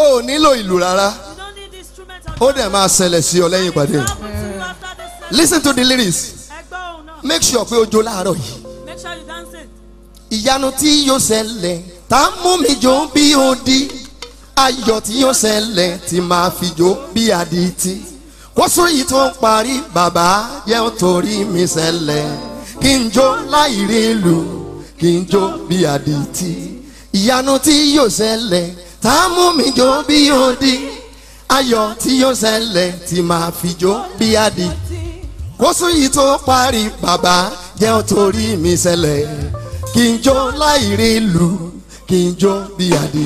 o ò nílò ìlú rárá You don't need instrument or ó dẹ̀ máa ṣẹlẹ̀ sí ọ lẹ́yìn ìpàdé What happen to you after this service? listen to the lyrics Ẹgbẹ́ òun náà. make sure pé o jó láàárọ̀ yìí. Make sure you dance it. ìyanu tí yóò ṣẹlẹ̀ tá a mú mi jó bí odi ayọ̀ tí yóò ṣẹlẹ̀ tí máa fi jó bí adití kóso yìí tó ń parí bàbá yẹ ó torí mi ṣẹlẹ̀ kí n jó láì rí ìlú kí n jó bí adití ìyanu tí yóò ṣẹlẹ̀ tá a mú mi jó bí odi ayọ̀ tí yóò ṣẹlẹ̀ tí máa fi jó bí adití kóso yìí tó parí bàbá jẹ́ ó torí mi ṣẹlẹ̀ kí n jó láì rí ìlú kí n jó bí adé.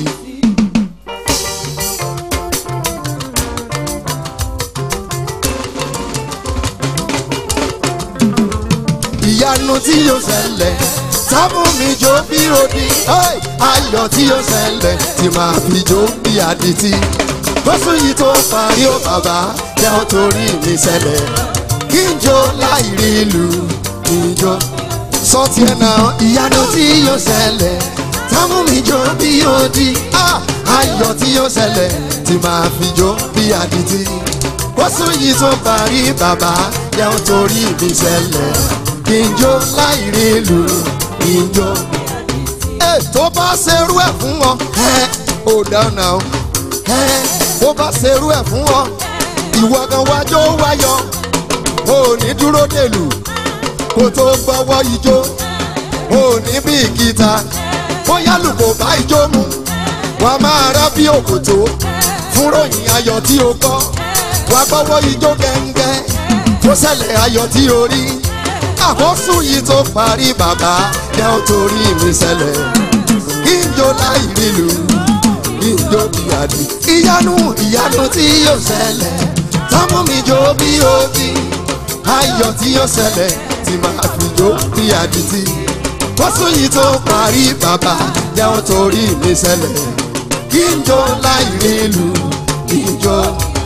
ìyanu tí yóò ṣẹlẹ̀ sábò mi jó bí odi hey! ayọ̀ tí yóò ṣẹlẹ̀ tí máa fi jó bí adití kóso yìí tó parí ó bàbá jẹ́ ó torí mi ṣẹlẹ̀ kí n jó láì rí ìlú kí n jó sọ tiẹ̀ náà ìyanu tí yóò ṣẹlẹ̀ táwọn mi jó bí odi ah, ayọ̀ tí yóò ṣẹlẹ̀ tí máa fi jó bí adití kóso yìí tó parí bàbá jẹ́ ó torí mi ṣẹlẹ̀ kí n jó láì rí ìlú kí n jó. ẹ tó bá ṣerú ẹ̀ fún ọ ẹ ò dáná o ẹ bó bá ṣerú ẹ̀ fún ọ ìwọ gan wájó wáyọ ò ní dúró dèlù kó tó gbọ́wọ́ ijó ò ní bí ìkìta bóyá lùkò bá ijó mu wà á máa rá bí òkòtó fún ròyìn ayọ̀ tí o kọ́ wà á gbọ́wọ́ ijó gẹ́ngẹ́ tó ṣẹlẹ̀ ayọ̀ tí o rí àkóso yìí tó parí bàbá jẹ́ ó torí mi ṣẹlẹ̀ kí n jó láì rí lù kí n jó bí àdì ìyanu ìyanu tí yóò ṣẹlẹ̀ tọ́mú mi jó bí òbí ayọ̀ tí yóò ṣẹlẹ̀ tí máa fi jó bí àdìtì kóso yìí tó parí bàbá jẹ́ ó torí mi ṣẹlẹ̀ kí n jó láì rí lù kí n jó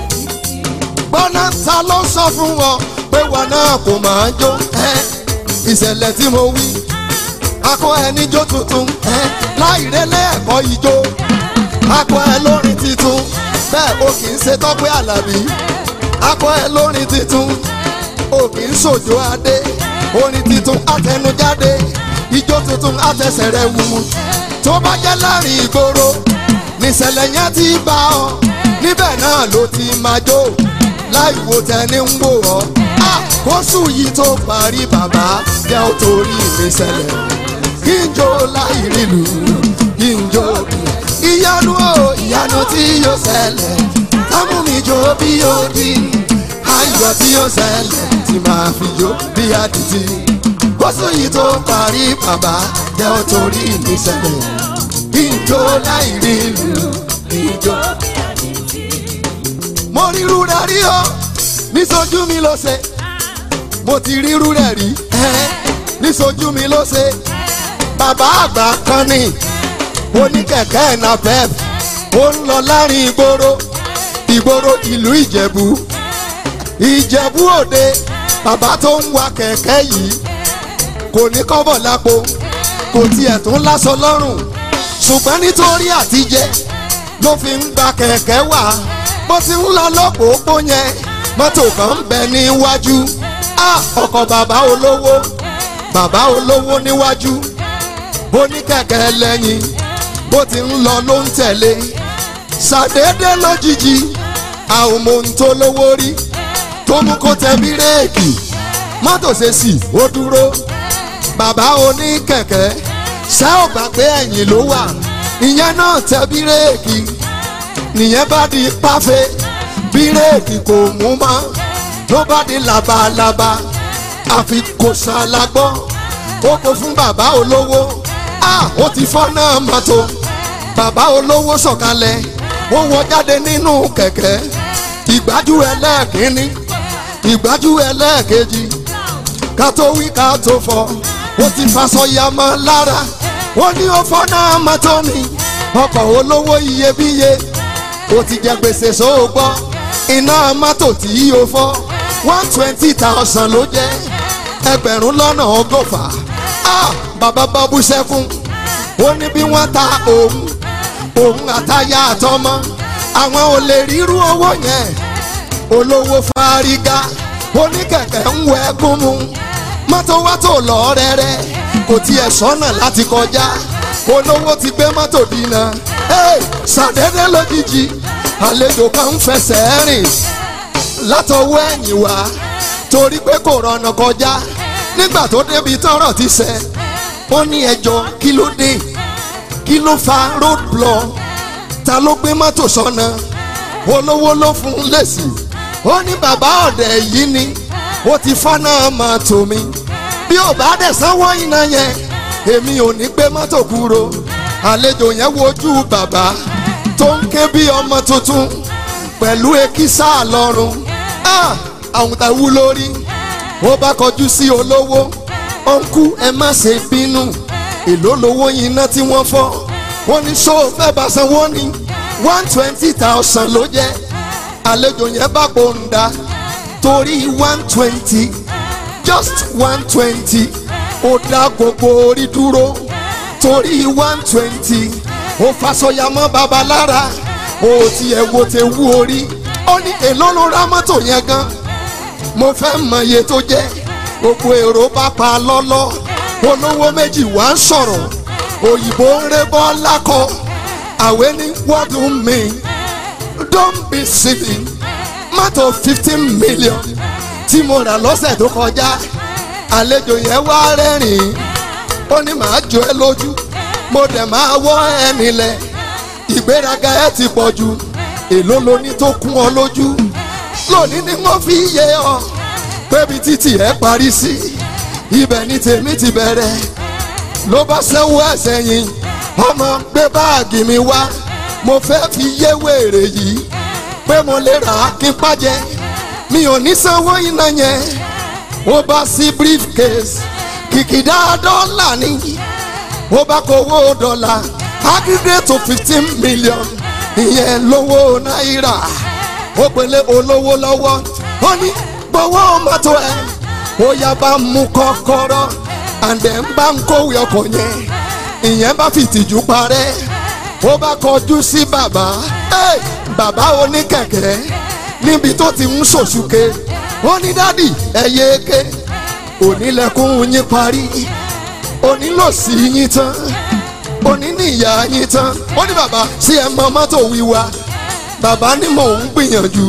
gbọ́nà ta ló sọ fún wọn pé wọn náà kò máa jó ẹ́ ìṣẹ̀lẹ̀ tí mo wí akọ ẹni jó tuntun ẹ́ láì rẹ́lẹ̀ ẹ̀kọ́ ijó akọ ẹ lórin titun bẹ́ẹ̀ o kì í ṣe tọ́pẹ́ àlàbí akọ ẹ lórin titun o kì í ṣòjó adé orin titun àtẹnujáde ijó tuntun àtẹsẹ̀rẹ̀ wù tó bá jẹ́ láàrin ìgboro níṣẹ̀lẹ̀ yẹn ti bá ọ níbẹ̀ náà ló ti máa jó láì wo tẹni ń wò ọ́ àkóso yìí tó parí bàbá jẹ́ ó torí mi ṣẹlẹ̀ kí n jó láì rílu kí n jó ìyanu o ìyanu tí yóò ṣẹlẹ̀ támú mi jó bí ó di ayọ̀ tí yóò ṣẹlẹ̀ tí máa fi jó bí àdìtì kóso yìí tó parí bàbá jẹ́ ó torí mi ṣẹlẹ̀ kí n jó láì rílu kí n jó mo rí irú rẹ̀ rí o níṣojú mi ló ṣe mo ti rí irú rẹ̀ rí níṣojú mi ló ṣe bàbá àgbà kan ní oníkẹ̀kẹ́ napep ó ń lọ láàrin ìgboro ìgboro ìlú ìjẹ̀bú ìjẹ̀bú òde bàbá tó ń wa kẹ̀kẹ́ yìí kò ní kọ́bọ̀ lápò kò tiẹ̀ tún láṣọ lọ́rùn ṣùgbọ́n nítorí àtijẹ ló fi ń gba kẹ̀kẹ́ wà bó ti ń lọ lọ́pọ̀ọ́pọ̀ yẹn mọ́tò kan ń bẹ níwájú ọkọ̀ bàbá olówó bàbá olówó níwájú bó ní kẹ̀kẹ́ lẹ́yìn bó ti ń lọ ló ń tẹ̀lé ṣàdédé lójijì àwọn ọmọ ohun tó lówó rí tó mú kó tẹ bírèkì mọ́tò ṣe sì ó dúró bàbá oníkẹ̀kẹ́ ṣé ò gbà pé ẹ̀yìn ló wà ìyẹn náà tẹ bírèkì nìyẹn bá di páfẹ́ bírèkì kò mú mọ́ ló bá di labalábá àfi kò ṣàlágbọ́ ó kó fún bàbá olówó a ó ti fọ́ náà mọ́tò bàbá olówó sọ̀kalẹ̀ ó wọ jáde nínú kẹ̀kẹ́ ìgbájú ẹlẹ́ẹ̀kínní ìgbájú ẹlẹ́ẹ̀kejì ká tó wí ká tó fọ́ ó ti faṣọ ya mọ́ lára ó ní ó fọ́ náà mọ́tò ni ọkọ̀ olówó iyebíye ó ti jẹ gbèsè sóògbọ́ iná mọ́tò tí yóò fọ́ one twenty thousand ló jẹ́ ẹgbẹ̀rún lọ́nà ọgọ́fà ah bàbá bá bú sẹ́kún ó ní bí wọ́n ta òun òun àtayá àtọmọ àwọn ò lè rírú owó yẹn olówó fárígá oníkẹ̀kẹ́ ń wẹ gúnmu mọ́tò wá tó lọ rẹ́rẹ́ kò tiẹ̀ sọ́nà láti kọjá olówó ti gbé mọ́tò dínà hey, ṣàdédé lójijì àlejò kan ń fẹsẹ̀ rìn látọwọ́ ẹ̀yìn wá torí pé kò rọnà kọjá nígbà tó débi tọ́rọ̀ ti ṣẹ ó ní ẹjọ́ kí ló dé kí ló fa road block ta ló gbé mọ́tò sọ́nà olówó ló fún un lèsì ó ní bàbá ọ̀dẹ̀ yìí ni ó ti fọ́nà mọ́tò mi bí ò bá dẹ̀ sanwó iná yẹn èmi ò ní gbé mọ́tò kúrò àlejò yẹn wojú bàbá tó ń ké bí ọmọ tuntun pẹ̀lú ekísà lọ́rùn Ah, àwọn tá a wú lórí ó bá kọjú sí olówó ọ̀nkú ẹ má ṣe bínú èló lowó iná tí wọ́n fọ́ wọ́n ní ṣó o fẹ́ bá sanwó ní one twenty thousand ló jẹ́ àlejò yẹn bá pòǹda torí one twenty just one twenty ó dá gbogbo orí dúró torí one twenty ó fasọyàmọ́ baba lára ó tiẹ̀ wo te wú orí ó ní èló ló ra mọ́tò yẹn gan mo fẹ́ mọ iye tó jẹ́ gbogbo èrò bá pa lọ́lọ́ olówó méjì wá ń sọ̀rọ̀ òyìnbó ń rébọ́ lákọ àwé ní what do you mean don't be silly mọ́tò fifteen million tí mo rà lọ́sẹ̀ tó kọjá àlejò yẹn wá rẹ́rìn-ín ó ní màá jọ ẹ lójú mo dẹ̀ máa wọ́ ẹ nílẹ̀ ìgbéraga ẹ ti pọ̀ jù èló lóní tó kún ọ lójú lónìí ni wọ́n fi yé ọ pébi títì ẹ parí sí ibẹ̀ ni tèmi ti bẹ̀rẹ̀ ló bá sẹ́wọ́ ẹ̀sẹ̀ yìí ọmọ gbé báàgì mi wá mo fẹ́ fi yé wèrè yìí pé mo lè rà á kí n pàjẹ́ mi ò ní sanwó iná yẹn ó bá sí briefcase kìkìdá dọ́là ni ó bá kówó dọ́là aggregate to fifteen million ìyẹn lówó náírà ó pèlè olówó lọ́wọ́ ó ní gbowó mọ́tò ẹ̀ ó yá bá mú kọ́kọ́rọ́ àǹdẹ̀ ń bá ń kówé ọkọ̀ yẹn ìyẹn bá fi tìjú parẹ́ ó bá kọjú sí bàbá Hey! bàbá oníkẹ̀kẹ́ níbi tó ti ń ṣòṣùkè ó ní dádì ẹ yéé ké onílẹ̀kùn yín parí onílòsí yín tán oníníyà yín tán ó ní bàbá sí ẹ mọ mọ́tò wíwá bàbá ní mò ń gbìyànjú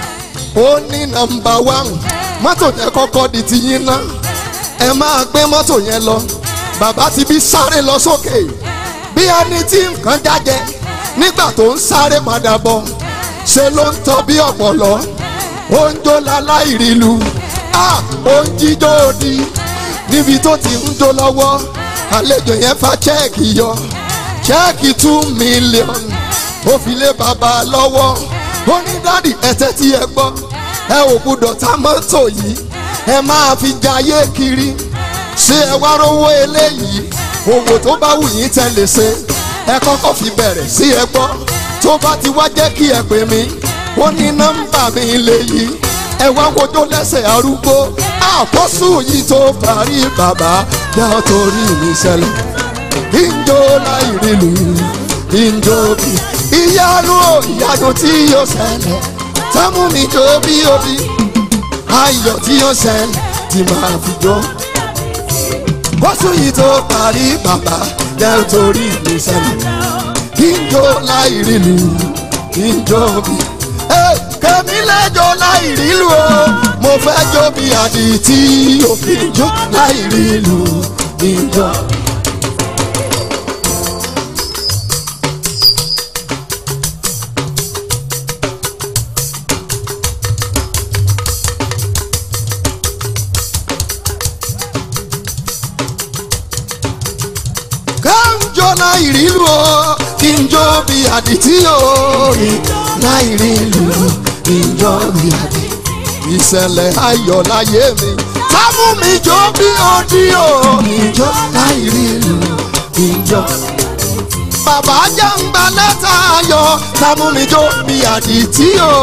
ó ní nọ́mbà wán mọ́tò yẹn kọ́kọ́ di ti yín ná ẹ máa gbé mọ́tò yẹn lọ bàbá ti bí sáré lọ sókè bí ẹni tí nǹkan jájẹ nígbà tó ń sáré padà bọ̀ ṣe ló ń tọ́ bí ọ̀pọ̀lọ́ ó ń jó láláìrílu ah ó ń jíjó odi níbi tó ti ń jó lọ́wọ́ àlejò yẹn fa chẹ́ẹ̀kì yọ chẹ́ẹ̀kì two million ó fi lé bàbá lọ́wọ́ ó ní dádì ẹ̀tẹ́ tí ẹ gbọ́ ẹ ò gbúdọ̀ ta mọ́tò yìí ẹ máa fi jayé kiri ṣé ẹ wá rówó eléyìí òwò tó bá wù yín tẹ́lẹ̀ ṣe ẹ kọ́kọ́ fi bẹ̀rẹ̀ sí ẹ gbọ́ tó bá ti wá jẹ́ kí ẹ pè mí ó ní nọ́mbà mi lè yí ẹ wá wojó lẹ́sẹ̀ arúgbó àkóso yìí tó parí bàbá yá torí mi ṣẹlẹ̀ ìjó láìrílu ìjó bí ìyanu ò ìyanu tí yóò ṣẹlẹ̀ támú mi jó bí obi ayọ̀ tí yóò ṣẹlẹ̀ tí máa fi jó kóso yìí tó parí bàbá yá torí mi ṣẹlẹ̀ ìjó láìrílu ìjó bí kẹ́mi lẹ́jọ́ láìrílu o mo fẹ́ jó bí àdìtì òfin jó láìrílu ìjọ. kẹ́ńjọ́ láìrílu o kí n jó bí àdìtì o láìrílu ìjọ bí àdìtì ìṣẹ̀lẹ̀ ayọ̀ láyé mi. Támú mi jó bí odi o. Ìjọ láìrí ìlú ìjọ. Bàbá jẹ́ ń gba lẹ́tà ayọ̀. Támú mi jó bí àdìtì o.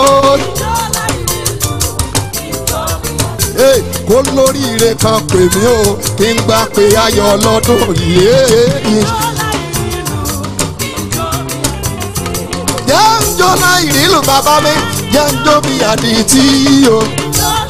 Hey, kó lóríire kan pè mí o kí n gbà pé ayọ̀ lọ́dún yìí. jẹ́ ń jó láì nílùú bàbá mi jẹ́ ń jó bí àdìtì o. Lord,